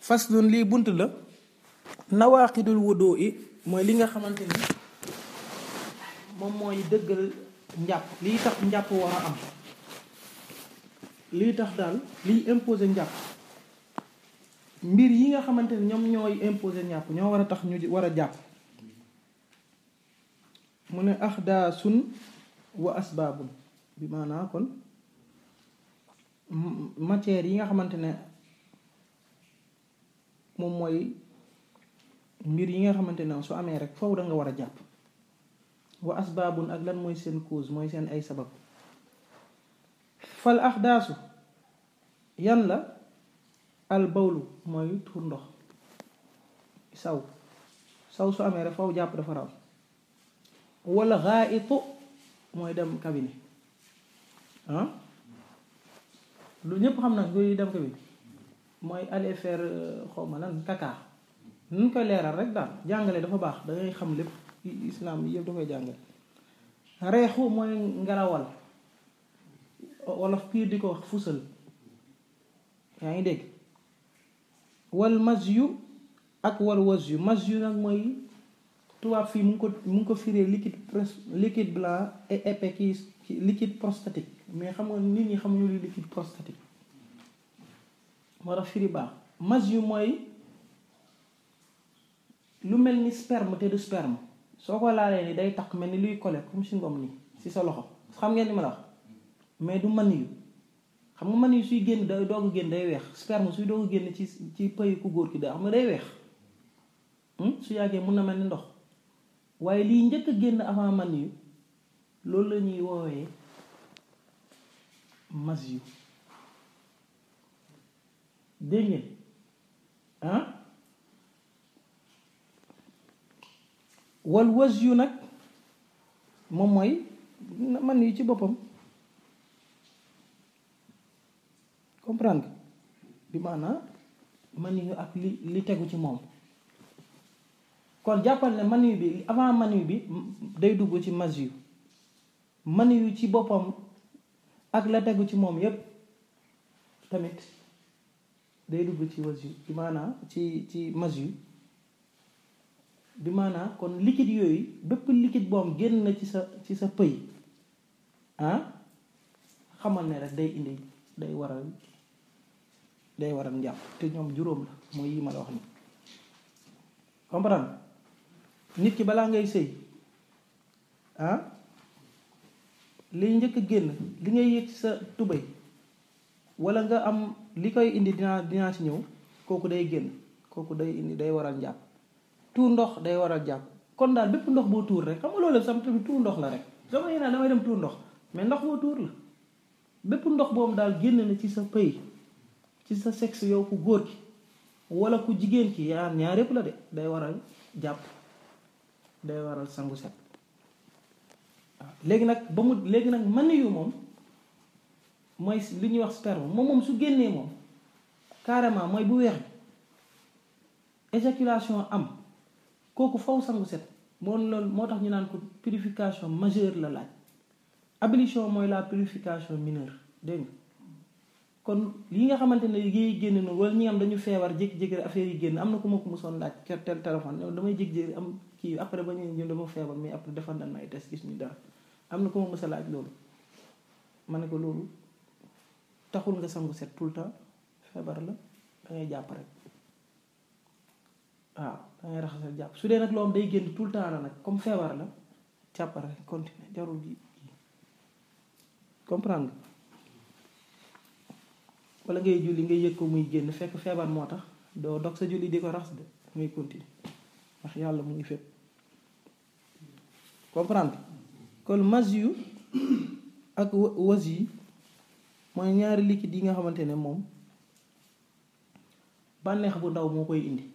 faslun lii bunt la nawaqidul wudu i mooy li nga xamante ni moom mooy dëggal njàpp lii tax njàpp war a am lii tax daal liy imposer njàpp mbir yi nga xamante ni ñoom ñooy imposer njàpp ñoo war a tax ñu war a jàpp mu ne axdaasun wa asbaabun bi maanaa kon matière yi nga xamante ne moom mooy mbir yi nga xamante ne su amee rek foofu da nga war a jàpp wa asbaabun ak lan mooy seen cause mooy seen ay sabab fal axdaasu yan la al bawlu mooy tuur ndox saw saw su amee rek foofu jàpp dafa raw wala xaayitu mooy dem cabine ah lu ñëpp xam nag luy dem cabine mooy aller faire xawma lan kaka nu koy leeral rek daal jàngale dafa baax da ngay xam lépp islam yi yëpp da koy jàngale reexu mooy ngelawal wolof piir di ko wax fusal yaa ngi dégg wal mas yu ak wal was yu mas yu nag mooy tubaab fii mu ngi ko mu ngi ko firee liquide liquide blanc et épais ki liquide prostatique mais xam nga nit ñi xamuñu lu liquide prostatique moo tax firi baax mas yu mooy lu mel ni sperme te du sperme soo ko laalee ni day tax mel ni luy kole comme si ngom nii si sa loxo xam ngeen ni ma la wax mais du man yu xam nga man yu suy génn day doog a génn day weex sperme suy doog a génn ci ci pëy ku góor ki da xam nga day weex su yàggee mun na mel ni ndox waaye lii njëkk a génn avant man yu loolu la ñuy woowee mas yu dégg ngeen ah wal was yu nag moom mooy man yu ci boppam comprendre nga bi maanaam man yu ak li li tegu ci moom kon jàppal ne man yu bi avant man yu bi day dugg ci mas yu man yu ci boppam ak la tegu ci moom yépp tamit day dugg ci was yu bi maanaam ci ci mas yu bi maanaam kon liquide yooyu bépp liquide boom génn na ci sa ci sa pëy ah xamal ne rek day indi day waral day waral njàpp te ñoom juróom la mooy yi ma la wax ni comprendre nit ki balaa ngay sëy ah liy njëkk a génn li ngay yëg sa tubéy wala nga am li koy indi dinaa dinaa ci ñëw kooku day génn kooku day indi day waral njàpp tuur ndox day waral jàpp kon daal bépp ndox boo tuur rek xam nga loolu sam tamit tuur ndox la rek sama yéen damay dem tuur ndox mais ndox boo tuur la bépp ndox boobu daal génn na ci sa pëy ci sa sexe yow ku góor ki wala ku jigéen ki yaa ñaar yépp la de day waral jàpp day waral sangu set waaw léegi nag ba mu léegi nag man yu moom mooy li ñuy wax sperme moom moom su génnee moom carrément mooy bu weex bi éjaculation am kooku faw sangu set moo loolu moo tax ñu naan ko purification majeure la laaj ablution mooy la purification mineure dégg nga kon yi nga xamante ne yi génn noonu wala ñi nga xam dañu feebar jékki-jékki affaire yi génn am na ku ma ko mosoon laaj tel téléphone damay jékki-jékki am kii après ba ñu ñun dama feebar mais après defal nañ ay test gis ñu dara am na ku ma mos a laaj loolu ma ne ko loolu taxul nga sangu set tout le temps feebar la da ngay jàpp rek waaw da ngay raxasal jàpp su dee nag loolu day génn tout le temps la nag comme feebar la jàpp rek continuer jarul ji comprendre nga wala ngay julli ngay yëg ko muy génn fekk feebar moo tax doo dog sa julli di ko raxas de ngay continuer ndax yàlla mu ngi fépp comprendre kon mas yu ak was yi mooy ñaari liquide yi nga xamante ne moom bànneex bu ndaw moo koy indi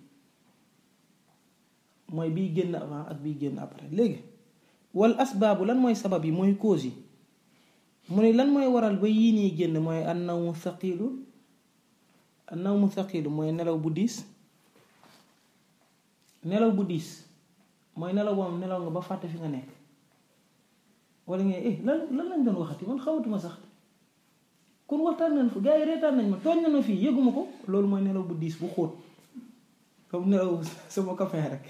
mooy biy génn avant ak biy génn après léegi wal asbaabu lan mooy sabab yi mooy cause yi mu ne lan mooy waral ba yii nii génn mooy an nawmu thaqilu an nawmu thaqilu mooy nelaw bu diis nelaw bu diis mooy nelaw boobu nelaw nga ba fàtte fi nga nekk wala ngeen eh lan lan lañ doon waxati man xawatuma sax kon waxtaan nañ fa gars yi reetaan nañ ma tooñ na ma fii yëguma ko loolu mooy nelaw bu diis bu xóot comme nelaw sama copain rek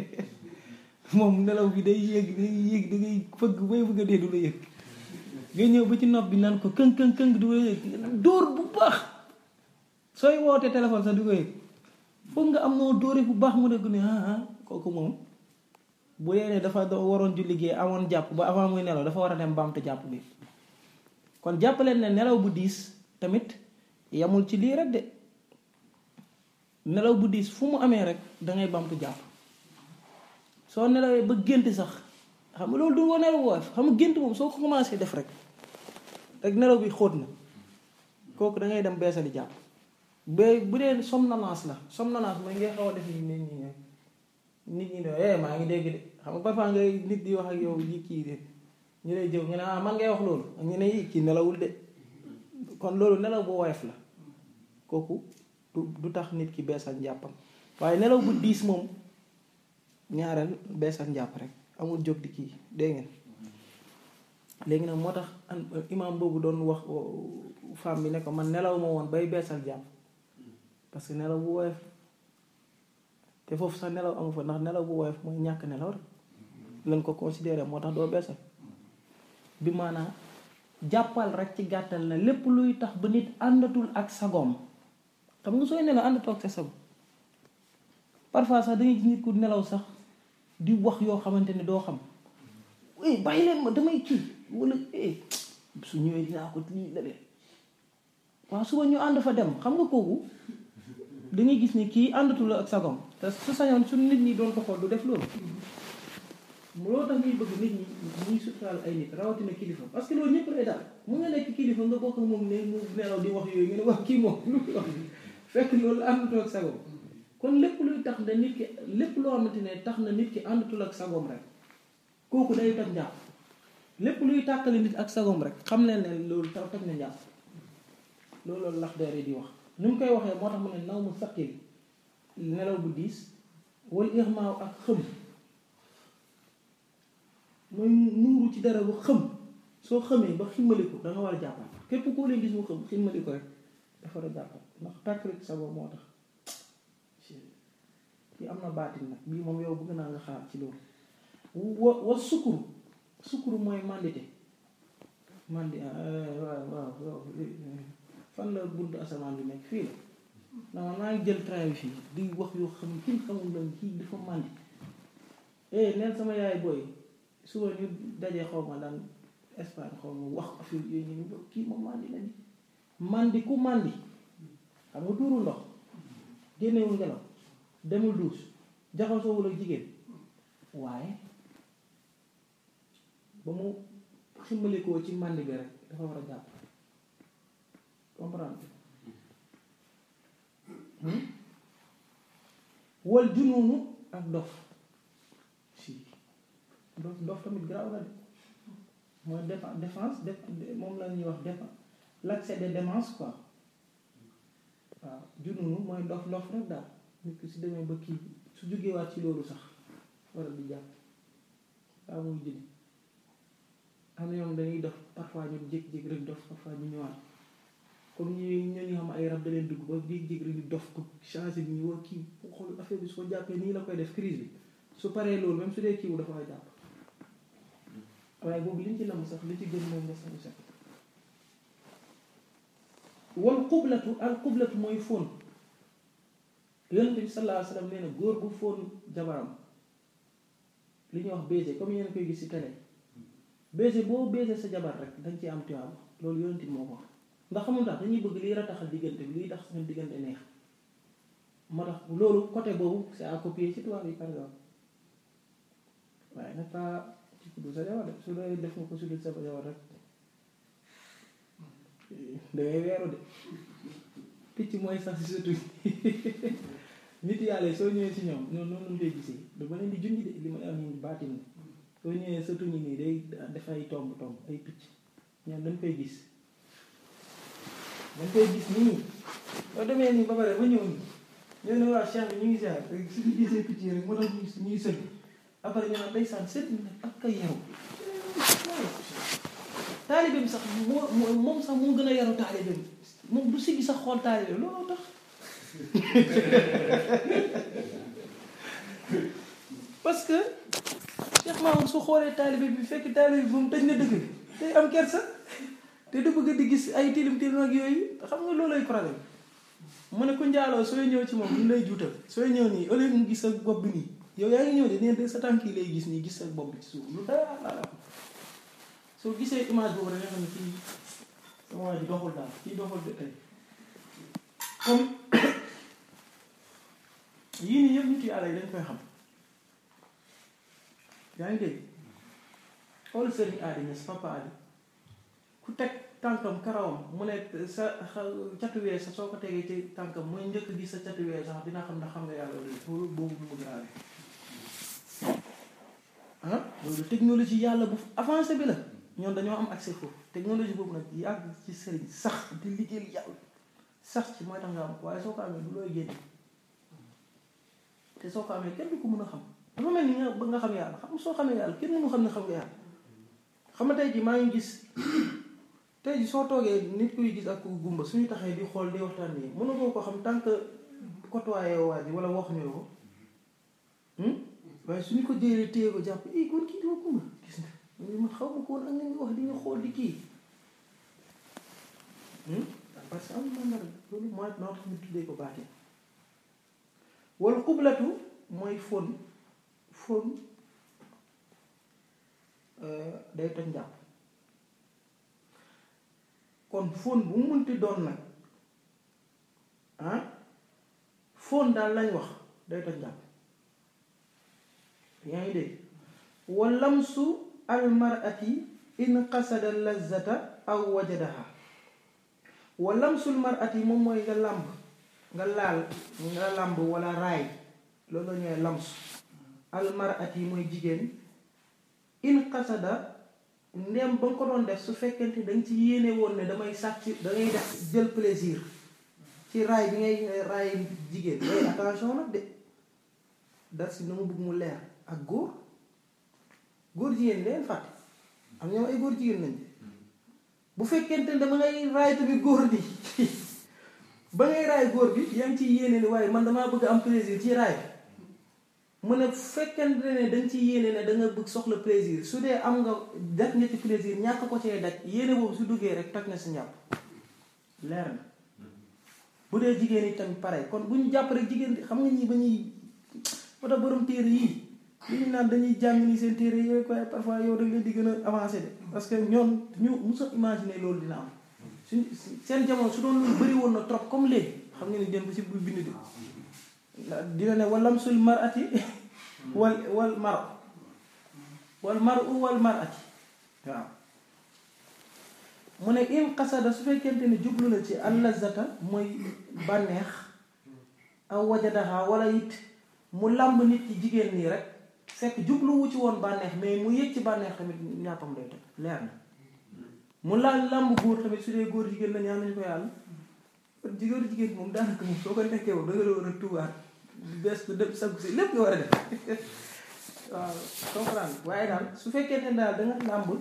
moom nelaw bi day yéeg day yéeg da ngay fëgg bay bëgg a dee du la yëg nga ñëw ba ci nopp bi naan ko këng këng këng du la yëg dóor bu baax sooy woote téléphone sax du ko yëg foog nga am noo dóore bu baax mu dégg ne ah ah kooku moom bu dee ne dafa waroon ju liggéey amoon jàpp ba avant muy nelaw dafa war a dem baamtu jàpp bi kon jàppaleen ne nelaw bu diis tamit yamul ci lii rek de nelaw bu diis fu mu amee rek dangay baamtu jàpp soo nelawee ba gént sax xam nga loolu du ko nelaw woyof xam nga gént moom soo ko commencé def rek rek nelaw bi xóot na kooku da ngay dem beesali jàpp ba bu dee somnolence la somnolence mooy ngay xaw a def ni nit ñi ne nit ñi ne eh maa ngi dégg de xam nga parfois ngay nit di wax ak yow yi kii de ñu lay jëw ñu ne ah man ngay wax loolu ñu ne yi kii nelawul de kon loolu nelaw bu woyof la kooku du du tax nit ki beesal njàppam waaye nelaw bu diis moom ñaareel beesal njàpp rek amul jóg di kii dégg ngeen léegi nag moo tax imaam boobu doon wax femme bi ne ko man nelaw ma woon bay beesal jàpp parce que nelaw bu woyof te foofu sax nelaw amu fa ndax nelaw bu woyof mooy ñàkk nelaw rek lañ ko considéré moo tax doo beesal bi maanaam jàppal rek ci gàttal na lépp luy tax ba nit àndatul ak sagoom xam nga sooy nelaw àndatoo ak sa sago parfois sax dangay gis nit ku nelaw sax di wax yoo xamante ne doo xam eh bàyyi leen ma damay kii wala eh su ñëwee dinaa ko lii la leen waaw suba ñu ànd fa dem xam nga kooku dangay gis ni kii àndatul ak sagoom te su sañoon su nit ñi doon ko xool du def loolu loolu tax ñuy bëgg nit ñi ñuy suturaal ay nit rawatina kilifa parce que loolu ñëpp lay daal mu nga nekk kilifa nga bokk moom ne mu nelaw di wax yooyu nga ne wax kii moom lu muy wax fekk loolu àndatul ak sagoom kon lépp luy tax na nit ki lépp loo xamante ne tax na nit ki àndatul ak sagoom rek kooku day toj njàpp lépp luy tàkkale nit ak sagoom rek xam leen ne loolu tax toj na njàpp loolu loolu lax deer yi di wax ni mu koy waxee moo tax mu ne naw mu saqil nelaw bu diis wala irmaaw ak xëm mooy nuuru ci dara bu xëm soo xëmee ba ximmaliku da nga war a jàppal képp koo leen gis mu xëm ximmaliku rek dafa war a jàppal ndax tàkkale ci sagoom moo tax yi am na baatin nag bii moom yow bëgg naa nga xaar ci loolu wa wa sukkuru sukkuru mooy mandité mandi waaw waaw waaw fan la buntu asamaan bi nekk fii la non maa ngi jël train bi fii di wax yoo xam ne kenn xamul la kii dafa mandi eh neen sama yaay booy suba ñu dajee xaw ma daan Espagne xaw ma wax affaire yooyu ñu kii moom mandi la ni mandi ku mandi xam nga tuuru ndox génnewul ngelaw demul duus jaxasoowul ak jigéen waaye ba mu ximmalikoo ci màndi bi rek dafa war a jàpp comprendre wal junoonu ak dof si dof dof tamit garaaw la de mooy défense défense def moom la ñuy wax défense l'accès de démence quoi waaw junoonu mooy dof dof rek daal nit ki si demee ba kii su jógee waat ci loolu sax waral di jàpp waaw muy jëli am na ñoom dañuy dof parfois ñu jékki-jékki rek dof parfois ñu ñëwaat comme ñu ñoo ñu xam ay rab da leen dugg ba jékki-jékki rek di dof ko changé bi ñu war kii xool affaire bi su ko jàppee nii la koy def crise bi su paree loolu même su dee kii wu dafa koy jàpp waaye boobu liñ ci nam sax li ci gën moom nga sañu sax wal xublatu al xublatu mooy fóon yonent bi sallallahu alayhi wa sallam nee na góor gu fóon jabaram li ñuy wax baiser comme yéen koy gis ci télé baiser boo baiser sa jabar rek dañ ci am tuyaaba loolu yonent bi moo ko wax ndax xamul tax dañuy bëgg liy rataxal diggante bi liy tax seen diggante neex moo tax loolu côté boobu c'est à copier ci tubaab yi par exemple waaye nag pas ci kuddu sa jabar de su dee def nga ko su dul sa jabar rek dangay weeru de picc mooy sax si sa tuñ nit yàlla soo ñëwee si ñoom noonu noonu lay gisee dama leen di junj de li ma am nii baatin soo ñëwee sa tuñ nii day dafay tomb tomb ay picc ñoom dañ koy gis dañ koy gis nii soo demee nii ba pare ba ñëw nii ñëw ne waa cheikh bi ñu ngi ziar rek suñu gisee picc yi rek moo tax ñuy ñuy sëgg après ñu naan day saan sët nag ak ka yaru taalibe bi sax moo moom sax moo gën a yaru taalibe bi moom du siggi sax xool taalibe bi looloo tax que Cheikh Mamour su xoolee taalibe bi fekk taalibe bi moom tëj na dëgg bi day am kersa te du bëgg di gis ay tilim tilim ak yooyu xam nga loolay problème mu ne ku njaaloo sooy ñëw ci moom ñu lay juutal sooy ñëw nii au lieu mu gis sa bopp bi nii yow yaa ngi ñëw de neen sa tànk yi lay gis nii gis sa bopp bi ci suuf lu dara la soo gisee image boobu rek nga xam ne kii sama waa ji doxul daal kii doxul de tey comme yii nii yëpp nit yàlla yi dañ koy xam yaa ngi dégg xool sëriñ aadi ñes papa aadi ku teg tànkam karawam mu ne sa catuwee sa soo ko tegee ci tànkam mooy njëkk gis sa catuwee sax dina xam ndax xam nga yàlla wala loolu boobu mu grave ah loolu technologie yàlla bu avancé bi la ñoom dañoo am accès foofu technologie boobu nag yàgg ci sëriñ sax di liggéeyal yàlla sax ci mooy tax nga am waaye soo ko amee du looy génne te soo ko amee kenn du ko mën a xam dafa mel ni nga ba nga xam yàlla xam soo xamee yàlla kenn mënu xam ne xam nga yàlla xam nga tey ji maa ngi gis tey ji soo toogee nit kuy gis ak ku gumba suñu taxee di xool di waxtaan nii mënu koo ko xam tant que côtoyé waa ji wala waxuñu la ko waaye suñu ko jëlee téye ko jàpp i kon kii dama gumba gis nga man xaw ma ko woon ak nañu wax di ñu xool di kii parce que am na nar loolu mooy noo tax ñu tuddee ko baatee wala xublatu mooy fóon fóon day toj njàpp kon fóon bu mu munti doon nag ah fóon daal lañ wax day toj njàpp yaa ngi dégg wa lamsu almarati in qasada lazata aw wajadaha wa lamsul marati moom mooy nga làmb nga laal nga làmb wala raay loolu la ñooy lamsu almarati mooy jigéen in qasada ndem ba nga ko doon def su fekkente danga ci yéene woon ne damay sàcc da ngay def jël plaisir ci raay bi ngay raay jigéen day attention nag de dar si na mu bëgg mu leer ak góor góor jigéen leen fàtte am ñoom ay góor jigéen lañ bu fekkente ne dama ngay raay tamit góor bi ba ngay raay góor bi yaa ngi ciy yéene ne waaye man damaa bëgg am plaisir ci raay mu ne fekkente ne danga ci yéene ne da nga bëgg soxla plaisir su dee am nga def nga ci plaisir ñàkk ko cee daj yéene boobu su duggee rek toj na si njàpp leer na bu dee jigéen yi tamit pare kon bu ñu jàpp rek jigéen xam nga ñi ba ñuy moo tax borom téere yii li ñu naan dañuy jàng ni seen téere yi rek waaye parfois yow da leen di gën a avancé de parce que ñoom ñu musa imaginer loolu dina am suñ seen jamono su doon loolu bëri woon na trop comme léegi xam nga ni den bu si bu bind de dina ne walam sul marati wal wal mar wal mar u wal marati waaw mu ne in qasada su fekkente ne jublu na ci allazata mooy bànneex aw wajadaha wala it mu làmb nit ci jigéen nii rek fekk jubluwu ci woon bànneex mais mu yëg ci bànneex tamit ñàppam day teg leer na mu laal làmb góor tamit su dee góor jigéen la ñaan nañu ko yàlla góor jigéen moom daanaka moom soo ko nekkee moom da nga war a tubaat bees ko dem saggu si lépp nga war a def waaw comprendre waaye daal su fekkee ne daal da nga làmb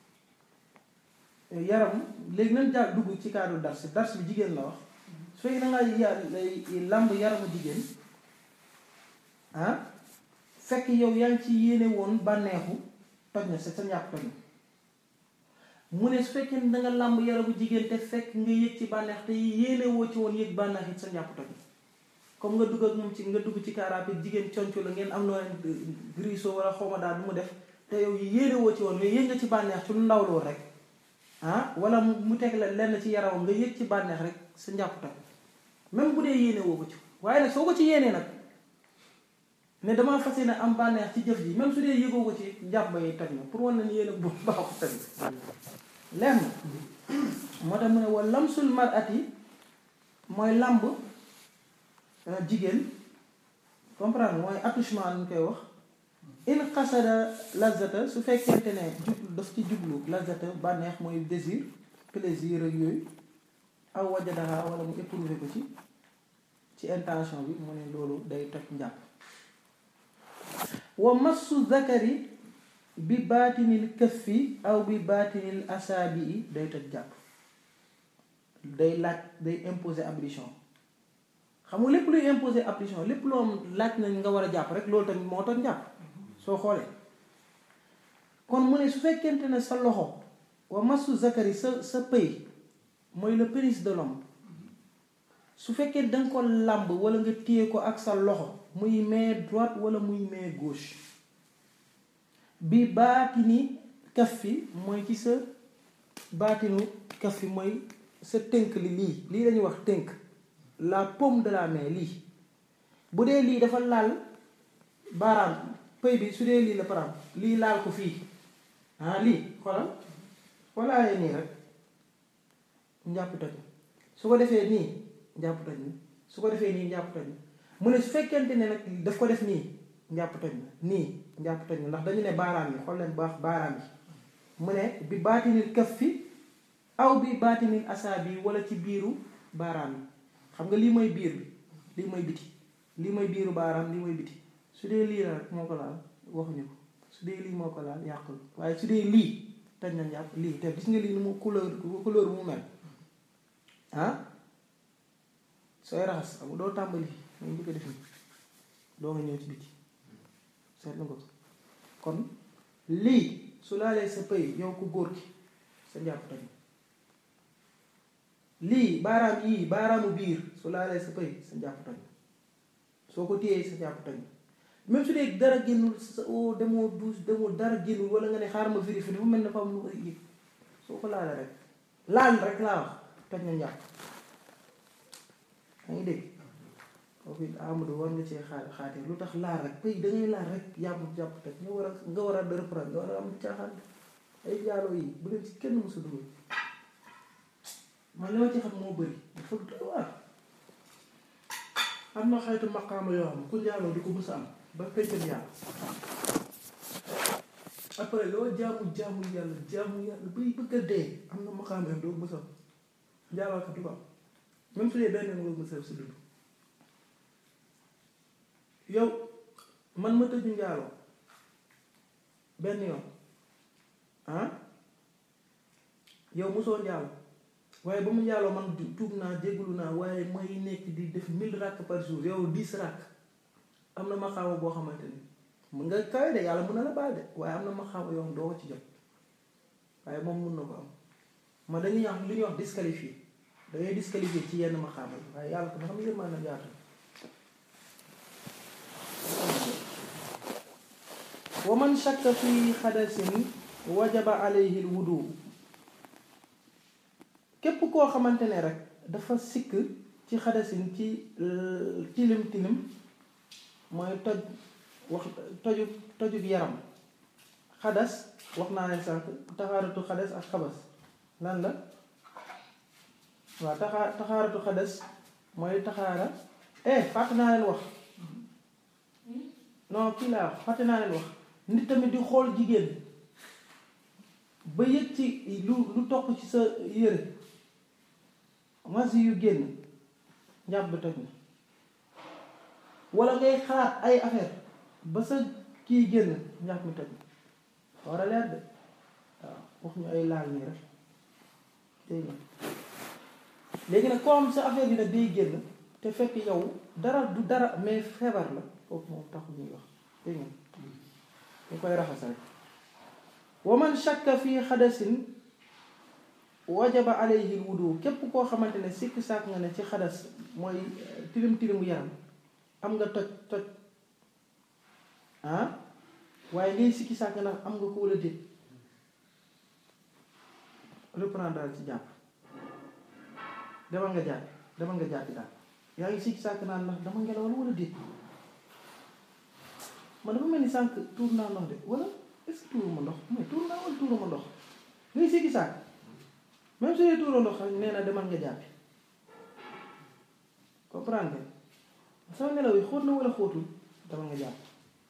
yaram léegi nañ daal dugg ci cadre dars dars bi jigéen la wax su fekkee da nga làmb yaramu jigéen ah fekk yow yaa ngi ci yéene woon bànneexu toj na sa sa ñàpp toj na mu ne su fekkee ne da nga làmb yaramu jigéen te fekk nga yëg ci bànneex te yéene woo ci woon yëg bànneex it sa ñàpp toj na comme nga dugg ak moom ci nga dugg ci kaaraap jigéen conco la ngeen am noo griso wala xawma daal bu mu def te yow yéene woo ci woon mais yëg nga ci bànneex ci lu ndaw loolu rek ah wala mu teg la lenn ci yaramam nga yëg ci bànneex rek sa njàpp toj même bu dee yéene woo ko ci waaye nag soo ko ci yéenee nag ne damaa fas yéene am bànneex ci jëf ji même su dee yëgoo ko ci njàpp ba yi toj na pour wan na ni yéene bu baaxu tamit lenn moo tax mu ne wa lamsul mar'ati mooy lamb jigéen comprendre mooy attouchement ñu koy wax in xasada lazata su fekkente ne jublu daf ci jublu lazata bànneex mooy désir plaisir ak yooyu aw wajadaha wala mu éprouvé ko ci ci intention bi mu ne loolu day toj njàpp wa massu zakari bi baatinil këffi aw bi baatinil asaabi yi day toj jàpp day laaj day imposer ablution xam nga lépp luy imposer ablution lépp loo laaj nañ nga war a jàpp rek loolu tamit moo toj njàpp soo xoolee kon mu ne su fekkente ne sa loxo wa masu zakari sa sa pëy mooy le pénis de l'homme su fekkee danga ko làmb wala nga téye ko ak sa loxo muy main droite wala muy main gauche bi baatini kaf fi mooy ci sa baatinu kaf fi mooy sa tënk li lii lii lañuy wax tënk la paume de la main lii bu dee lii dafa laal baaraam pëy bi su dee lii la param lii laal ko fii ah lii xoolal walaaye nii rek njàpp toj su ko defee nii njàpp toj na su ko defee nii njàpp toj na mu ne su fekkente ne nag daf ko def nii njàpp toj na nii njàpp toj na ndax dañu ne baaraam yi xool leen baax baaraam yi mu ne bi baatinil këf fi aw bi baatinil asaabi wala ci biiru baaraam yi xam nga lii mooy biir bi lii mooy biti lii mooy biiru baaraam lii mooy biti su dee lii la rek moo ko laal waxuñu ko su dee lii moo ko laal yàqul waaye su dee lii toj na njàpp lii te gis nga lii ni mu couleur couleur mu mel ah sooy raxas xam doo tàmbali mooy bëgg a def nii doo nga ñëw ci biti seetlu nga ko kon lii su laalee sa pëy yow ku góor ki sa njàpp toj lii baaraam yii baaraamu biir su laalee sa pëy sa njàpp toj soo ko téyee sa njàpp toj même su dee dara génnul sa o demoo douche demoo dara génnul wala nga ne xaar ma vérifier dafa mel ne dafa am lu yëg soo ko laalee rek laal rek laa wax toj na njàpp yaa ngi dégg foofu it Amadou war nga cee xaar xaatee lu tax laal rek pëy da ngay laal rek yàpp jàpp toj nga war a nga war a reprendre nga war a am caaxaan ay jaaloo yi bu leen ci kenn mësa dugal man li ma ci xam moo bëri dafa doy waar am na xaytu maqaama yoo xam ku njaaloo di ko mës a am ba pencam yàlla après loo jaamu jaamu yàlla jaamu yàlla bay bëgg a dee am na maqaama yoo doo mës a am njaaloo ko du ko am même su dee benn nga mës a si dund yow man ma tëju njaaloo benn yoon ah yow mosoo njaaloo waaye ba mu njaaloo man tuub naa jégalu naa waaye may nekk di def mille rakk par jour yow dix rakk am na maxaama boo xamante ni mun nga kawe de yàlla mun na la baal de waaye am na maxaama yoo xam doo ko ci jot waaye moom mun na ko am ma dañuy wax li ñuy wax disqualifié da ngay disqualifié ci yenn maxaama yi waaye yàlla ko nga xam yërmaa na yaatu wa man shakka fi xadasin wajaba alayhi lwudu képp koo xamante ne rek dafa sikk ci xadasin ci tilim tilim mooy toj wax toju tojug yaram xadas wax naa leen sànq taxaaratu xadas ak xabas lan la waaw taxaa taxaaratu xadas mooy taxaara eh fàtte naa leen wax non kii laa wax fàtte naa leen wax nit tamit di xool jigéen ba yëg ci lu lu toq ci sa yére masi yu génn njàpp bi toj na wala ngay xalaat ay affaire ba sa kii génn njàpp mi toj na war a leer de waaw wax ñu ay laal nii rek dégg nga léegi nag koo am sa affaire bi nag day génn te fekk yow dara du dara mais feebar la kooku moom taxul ñuy wax dégg nga ñu koy raxas rek wa man shakka fi xadasin wajaba alayhi wudu képp koo xamante ne sikk sàkk nga ne ci xadas mooy tilim tilimu yaram am nga toj toj ah waaye ngay sikki sàkk ndax am nga ko wala déet reprendre daal ci jàpp demal nga jàpp demal nga jàppi daal yaa ngi sikki sàkk naan ndax dama ngelawal wala déet man dafa mel ni sànq tuur naa ndox de wala est-ce que tuuruma ndox mais tuur naa wala tuuruma ndox ngay sikki sàkk même su dee tuuroo ndox rek nee na demal nga jàppi comprendre nga sama ngelaw yi xóot na wala xóotul demal nga jàpp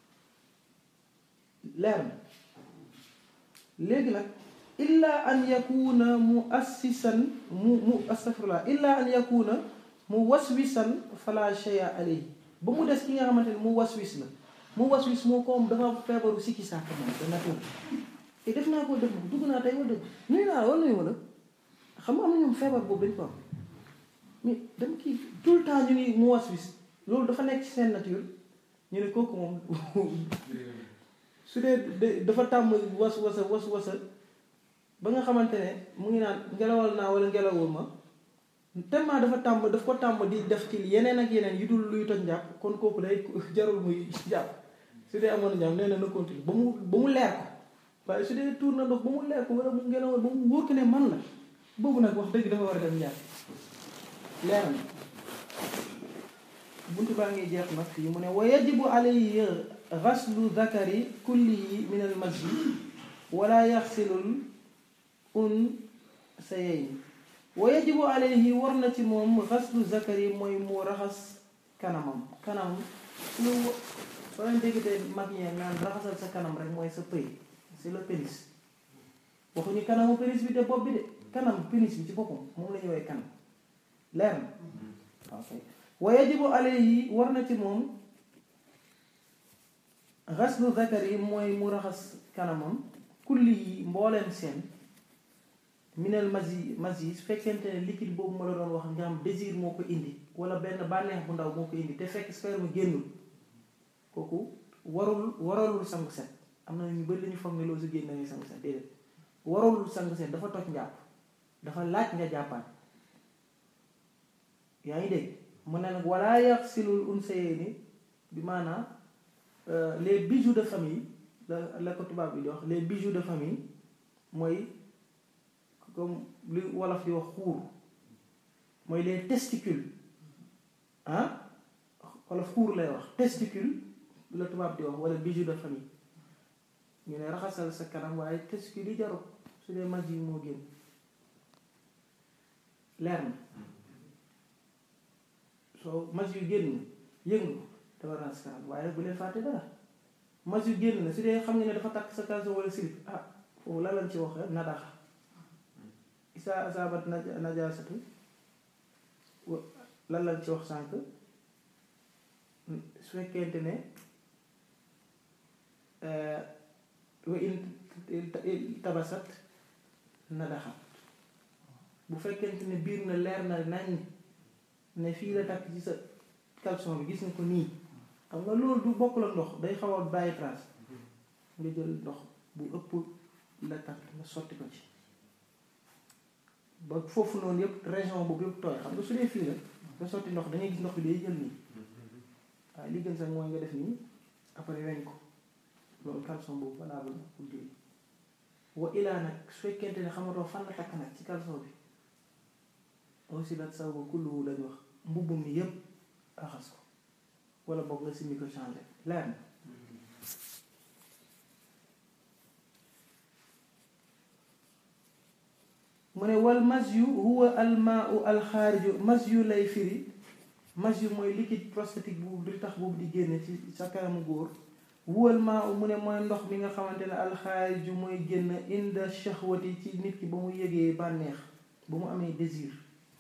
leer na léegi nag illa an yakuna mu assisan mu mu astafirullah illa an yakuna mu waswisan fala shay'a alayhi ba mu des ki nga xamante ne mu waswis la mu waswis moo ko am dafa feebaru sikki sàkk moom de nature te def naa ko def dugg naa tey wala dëgg nuyu naa la wala nuyu wala xam nga am na ñoom feebar boobu dañ ko am mais dama kii tout le temps ñu ngi mu waswis loolu dafa nekk ci seen nature ñu ne kooku moom su dee dafa tàmm was wasa was wasa ba nga xamante ne mu ngi naan ngelawal naa wala ngelawul ma tellement dafa tàmm daf ko tàmm di def ci yeneen ak yeneen yu dul luy toj njàpp kon kooku day jarul muy jàpp su dee amoon njàpp nee na na continue ba mu ba mu leer ko waaye su dee tuur na ndox ba mu leer ko wala mu ngelawal ba mu wóor ko ne man la boobu nag wax dëgg dafa war a def njàpp leer na buntu baa ngi jeex nag fii mu ne wa yajibu alayhi xaslu zakari kullihi min al masjid wala yaxsilul un sa yeyn wa yajibu alayhi war na ci moom xaslu zakari mooy mu raxas kanamam kanam lu soo leen déggtee mag ñee naan raxasal sa kanam rek mooy sa pëy c'est le pénis waxuñu kanamu pénis bi de bopp bi de kanam pénis bi ci boppam moom la ñu woowee kanam leer na ok wa yajibu alayhi war na ci moom xaslu zakari mooy mu raxas kanamam kulli yi mbooleem seen minal masi masi su fekkente ne liquide boobu ma la doon wax nga am désir moo ko indi wala benn bànneex bu ndaw moo ko indi te fekk sperme génnul kooku warul waralul sangu set am na ñu bëri lañu foog ne loolu su génn ngay sangu set déedéet waralul sangu set dafa toj njàpp dafa laaj nga jàppaat yaa ngi dégg mu ne nag wala yaxsilul unsayni bi maanaam les bijoux de famille la la ko tubaab bi di wax les bijoux de famille mooy comme li wolof di wax xuur mooy les testicules ah wolof xuur lay wax testicule la tubaab di wax wala bijoux de famille ñu ne raxasal sa kanam waaye testicule yi jarul su dee mag yi moo génn leer na soo mas yu génn yëngu dafa raxas kanam waaye bu leen fàtte dara mas yu génn na su dee xam nga ne dafa takk sa caleçon wala slip ah foofu la lañ ci wax nadax isa asabat najasatu lan lañ ci wax sànq su fekkente ne wa in tabasat nadaxat bu fekkente ne biir na leer na nañ ne fii la takk ci sa caleçon bi gis nga ko nii xam nga loolu du bokk la ndox day xaw a bàyyi trace nga jël ndox bu ëpp la takk nga sotti ko ci ba foofu noonu yëpp région boobu yëpp tooy xam nga su dee fii la nga sotti ndox dangay gis ndox bi day jël nii waaye li gën sax mooy nga def nii après weñ ko loolu caleçon boobu valable na pour diw wa ilaa nag su fekkente ne xamatoo fan la takk nag ci caleçon bi aussi la saw ba kulluwu lañu wax mbubb mi yëpp raxas ko wala boog nga simmi ko changé leer na mu ne wal masyu huwa almaau alxaariju masyu lay firi masyu mooy liquide prostatique bu di tax boobu di génne ci sa kanamu góor huwa almaau mu ne mooy ndox mi nga xamante ne alxaariju mooy génn inda shahwati ci nit ki ba mu yëgee bànneex ba mu amee désir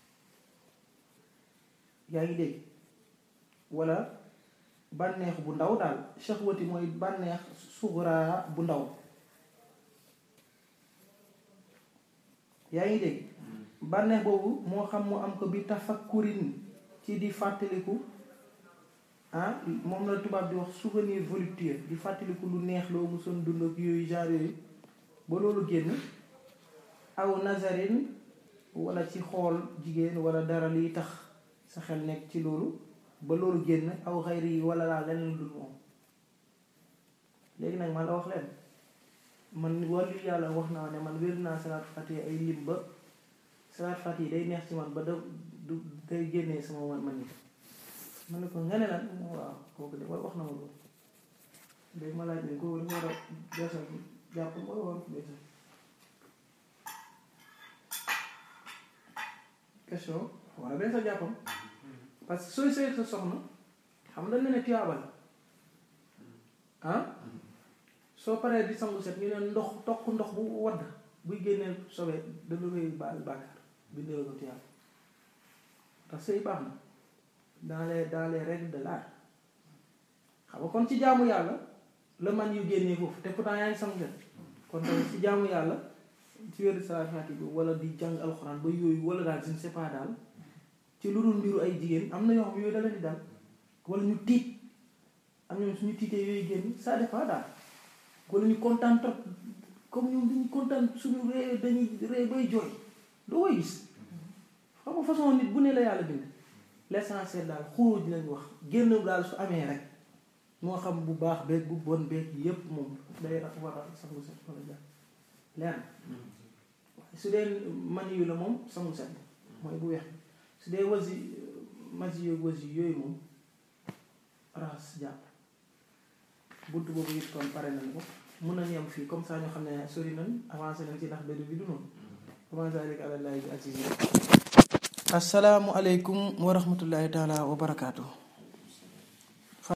yaa ngi dégg wala bànneex bu ndaw daal shahwati mooy bànneex suguraa bu ndaw yaa ngi dégg bànneex boobu moo xam mu am ko bi tafakkurin ci di fàttaliku ah moom la tubaab di wax souvenir voluptueux di fàttaliku lu neex loo musoon dund ak yooyu genre yooyu ba loolu génn aw nazarin wala ci xool jigéen wala dara liy tax sa xel nekk ci loolu ba loolu génn aw xayri yi wala laa leneen dul moom léegi nag man la wax leen man wàllu yàlla wax naa ne man wér naa salaat fatiha ay lim ba salaat fatiha day neex ci man ba da du day génnee sama man man yi man ne ko nga ne lan waaw kooku de wax na ma loolu léegi ma laaj ne kooku dafa war a beesal jàpp wala war ko beesal question war a beesal jàppam parce que sooy sëy sa soxna xam dañ ne ne tuyaaba la ah soo paree di sangu set ñu ne ndox toq ndox bu wadd buy génnee sobee dana koy baal bàkkaar bindee ko tuyaaba ndax sëy baax na dans les dans les règles de l'art xam nga kon ci jaamu yàlla la man yu génnee foofu te pourtant yaa ngi sangu set kon tamit ci jaamu yàlla ci wéru salaat fatiha bi wala di jàng alxuraan ba yooyu wala daal je ne sais pas daal ci lu dul mbiru ay jigéen am na yoo xam yooyu da leen di dal wala ñu tiit am ñoom suñu tiitee yooyu génn ça dépend daal wala ñu kontaan trop comme ñoom dañuy kontaan suñu ree dañuy ree bay jooy doo koy gis xam nga façon nit bu ne la yàlla bind l'essentiel daal xuruj lañ wax génn daal su amee rek moo xam bu baax beeg bu bon beeg yépp moom day war a sangu set wala jàpp leer na su dee mani yu la moom sangu set mooy bu weex su dee wasi masi yu wasi yooyu moom raxas jàpp bunt boobu it kon pare nañ ko mun nañu yem fii comme ça ñoo xam ne sori nañ avancé nañ ci ndax benn bi du noonu commencé rek àlallaahi bi aziz asalaamu aleykum wa rahmatullahi taala wa barakaatu